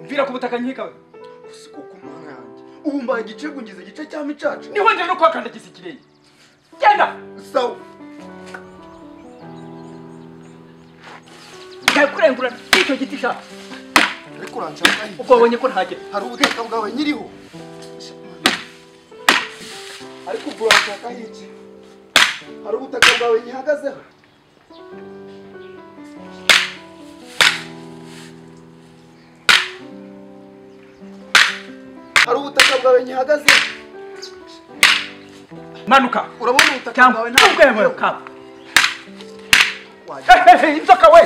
mvira ku butaka nkikawe gusiga ku mana yanjye ubu mbaye igice ngeze igice cya micaca niho njye no kuhakandagiza ikirenge genda sawa ndakurengura n'icyo giti sha ariko uranshaka ubwo wabonye ko ntagera hari ubutaka bwawe nyiriho ariko ubwo uranshaka iki hari ubutaka bwawe nyihagazeho hari ubutaka bwawe nyihagazeho manuka urabona ubutaka cyangwa bwawe ubwemuka wajya inzoka we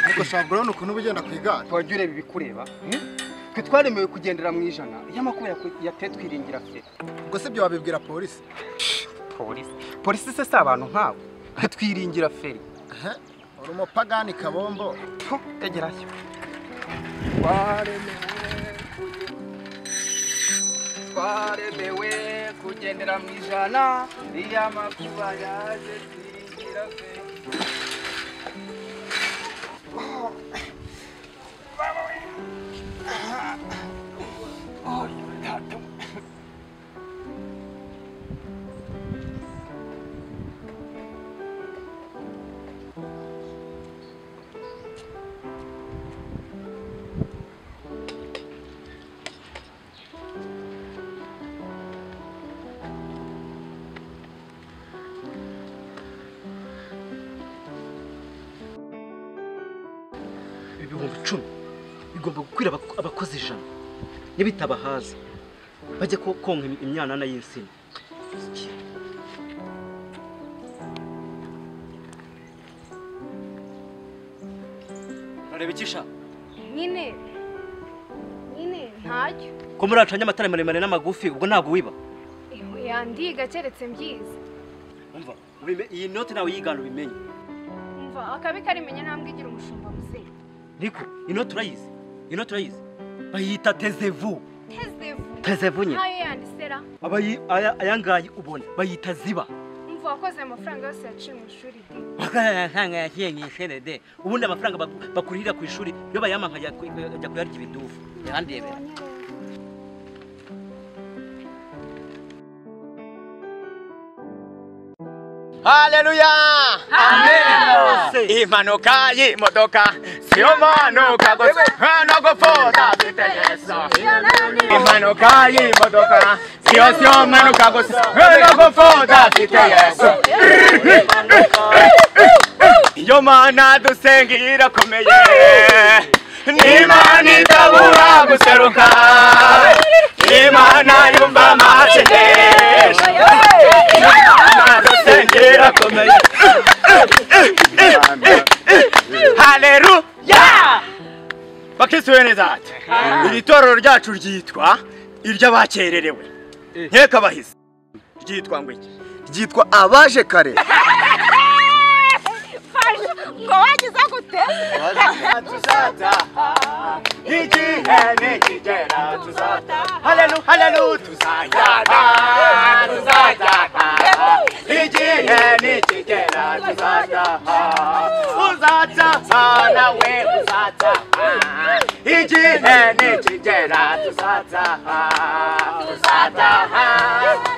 ariko shaka urabona ukuntu uba ugenda ku igare wajya ureba ibikureba twe twaremewe kugendera mu ijana iyo amakuba yateye twiringira feri ubwo si ibyo wabibwira polisi polisi polisi se si abantu nkabo twiringira feri ehe uri umupagani kabombo tegerayo twaremewe kugendera mu ijana iyo amakuba yaje twiringira feri ibihumbi icumi bigomba gukwira abako- abakozi ijana ntibitabahaza bajya ko- konka im- imyanana y'insina urareba ikisha nyine nyine ntacyo ko muri acanye amatara maremare n'amagufi ubwo ntabwo wiba Ewe, yandiga keretse mbyize umva ubime- iyi noti nawe yigana ubimenye umva akabi karimenya ntambwe igira umushumba muzima niko inoti urayizi inoti urayizi bayita tezevu tezevu tezevu nyine ntayo yandisera Abayi- aya- aya ngaya ubona bayita ziba umva wakoze amafaranga yose yaciye mu ishuri di amafaranga yagiye mu ishuri de ubundi amafaranga baku- bakurihira ku ishuri iyo bayampa nkajya ku- nkajya kuyarya ibidufu yandebera Haleluya! Amen! Impanuka y'imodoka si umanuka gusa nta no gupfuza afite Yesu. Impanuka y'imodoka si yo si umanuka gusa nta no gupfuza afite Yesu. Iyo mana dusenga irakomeye n'Imana itabura guseruka Imana yumva amasengesho Sengera komeye. Haleluya! Bakristo bene zate. Iri torero ryacu ryitwa iry'abakererewe. Nkeka bahise. Ryitwa ngo iki? ryitwa abaje kare ngo wagize gute Igihe nikigera tuzata. Haleluya, haleluya, tuzajyana, tuzajyana. Igihe nikigera tuzataha. Uzataha nawe uzataha. Igihe nikigera tuzataha. Tuzataha,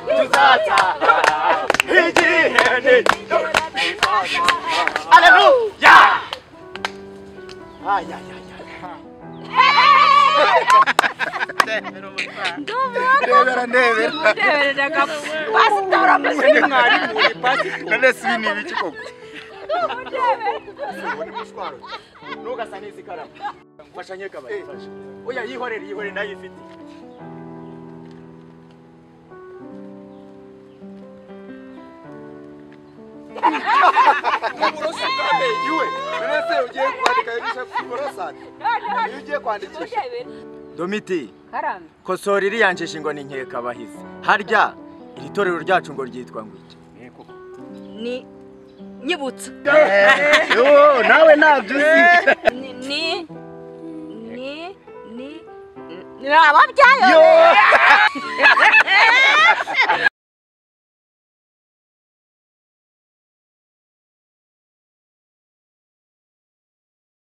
tuzataha. Igihe nikigera tuzataha. Haleluya! Ay, ay, ay, ay. ndebera ndebera umutebereraga pasitora muzima none si ibi ni ibiki koko ntugasa n'izikaramu mfasha nk'ikabari mfasha oya yihorere yihorere nayo ifite uburoso bw'amenyo we mbese ugiye kwandika ku burosate iyo ugiye kwandikisha domiti kosora iriya njeshi ngo ni nkekabahizi harya iri torero ryacu ngo ryitwa ngo iki ni nyibutsa nawe ntabyo uzi ni ni ni ni ni ababyaye